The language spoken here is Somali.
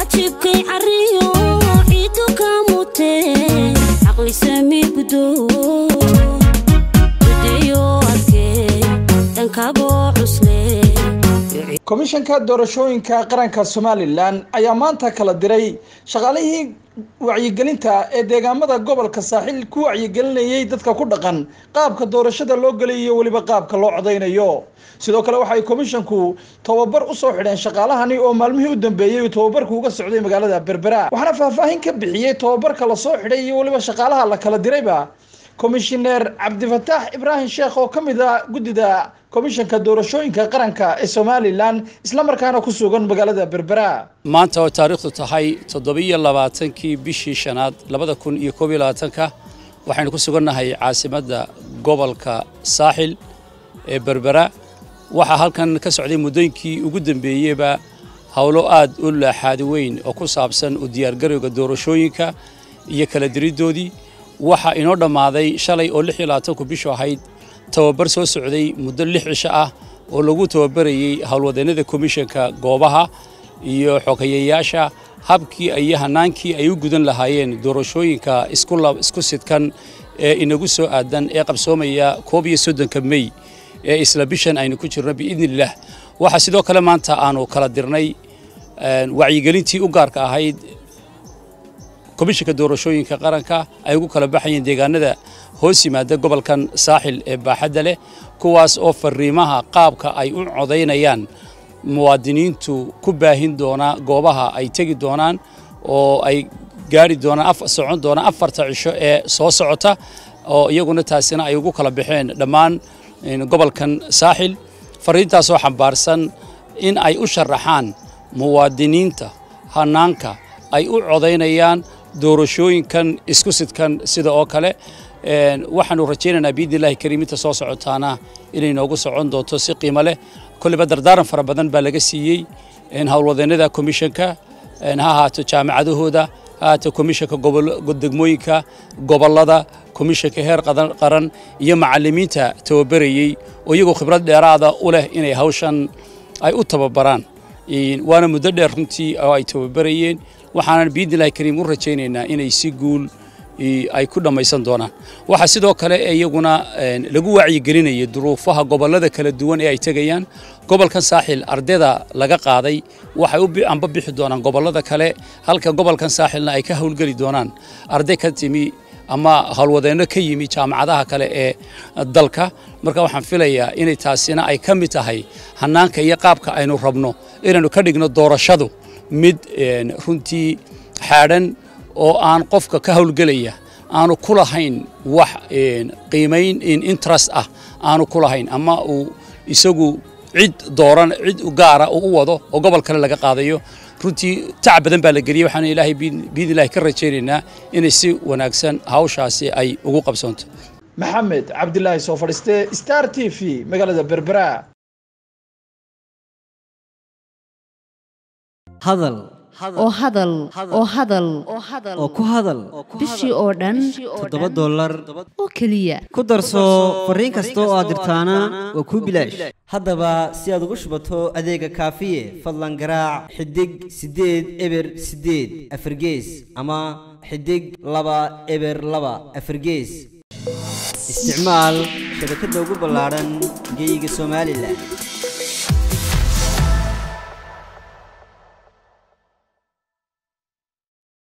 waajibkay cariyo ciidu ka mutee caqli sami gudo gudeyo adkee dhankaboo cusle komishanka doorashooyinka qaranka somalilan ayaa maanta kala diray shaqaalihii wacyigelinta ee deegaamada gobolka saaxil ku wacyigelinayay dadka ku dhaqan qaabka doorashada loo gelay iyo weliba qaabka loo codaynayo sidoo kale waxay komishanku tababar usoo xidheen shaqaalahani oo maalmihii u dambeeyey tababarku uga socday magaalada berbera waxaana faahfaahin ka bixiyey tababarka lasoo xidhay iyo weliba shaqaalaha la kala dirayba komishineer cabdifataax ibraahim sheekh oo ka mid a guddida komishanka doorashooyinka qaranka ee somalilan islamarkaana ku sugan magaalada berbera maanta oo taariikhdu tahay toddobiyo labaatankii bishii shanaad labada kun iyo koob iyo labaatanka waxaynu ku sugannahay caasimadda gobolka saaxil ee berbera waxaa halkan ka socday muddooyinkii ugu dambeeyeyba howlo aad u laaxaadi weyn oo ku saabsan u diyaargarowga doorashooyinka iyo kala diriddoodii waxaa inoo dhammaaday shalay oo lix iyo labaatanku bishu ahayd tababar soo socday muddo lix cisho ah oo lagu tababarayey howlwadeennada komishanka goobaha iyo xogeyayaasha habkii iyo hanaankii ay u gudan lahaayeen doorashooyinka isku sidkan ee inagu soo aadan ee qabsoomaya koob iyo soddonka mey ee isla bishan aynu ku jirno biidniillah waxaa sidoo kale maanta aanu kala dirnay wacyigelintii u gaarka ahayd komishanka doorashooyinka qaranka ay ugu kala baxayeen deegaanada hoos yimaada gobolkan saaxil ee baaxadda leh kuwaas oo fariimaha qaabka ay u codaynayaan muwaadiniintu ku baahin doona goobaha ay tegi doonaan oo ay gaari doonaan socon doonaan afarta cisho ee soo socota oo iyaguna taasina ay ugu kala baxeen dhammaan gobolkan saaxil fariintaasoo xambaarsan in ay u sharaxaan muwaadiniinta hanaanka ay u codaynayaan doorashooyinkan isku sidkan sida oo kale waxaanu rajaynaynaa biidnillahi kariiminta soo socotaana inay noogu socon doonto si qiimo leh kolliba dardaaran fara badan baa laga siiyey howlwadeennada komishanka ha ahaato jaamacadahooda ha ahaato komishanka degmooyinka gobollada komishanka heer qaran iyo macallimiinta tababarayey oo iyagoo khibrad dheeraada u leh inay hawshan ay u tababaraan waana muddo dheer runtii oo ay tababarayeen waxaanan biidnillahi kariim u rajaynaynaa inay si guul ay ku dhammaysan doonaan waxaa sidoo kale iyaguna lagu wacyigelinaya duruufaha gobollada kala duwan ee ay tegayaan gobolkan saaxil ardayda laga qaaday waxay u amba bixi doonaan gobollada kale halka gobolkan saaxilna ay ka howlgeli doonaan arday ka timi ama howlwadeenno ka yimi jaamacadaha kale ee dalka marka waxaan filayaa inay taasina ay ka mid tahay hanaanka iyo qaabka aynu rabno inaynu ka dhigno doorashadu mid runtii xaadhan oo aan qofka ka howlgelaya aanu ku lahayn wax qiimayn interest ah aanu ku lahayn ama uu isagu cid dooran cid gaara uu u wado oo gobol kale laga qaadayo runtii tac badan baa la geliyey waxaanu ilaahay biidnillahi ka rajaynaynaa inay si wanaagsan hawshaasi ay ugu qabsoonto maxamed cabdilaahi soo fadhiiste star t v magaalada berbera hadal oo hadal oo hadal oo ku hadal bishii oo dhan toddoba dollar oo keliya ku darso fariin kasta oo aad dirtaana waa kuu bilaash haddaba si aad ugu shubato adeega kaafiye fadlan garaac xidig siddeed eber siddeed afargees ama xidig laba eber laba afargees isticmaal shabakadda ugu ballaadhan geyga somalilan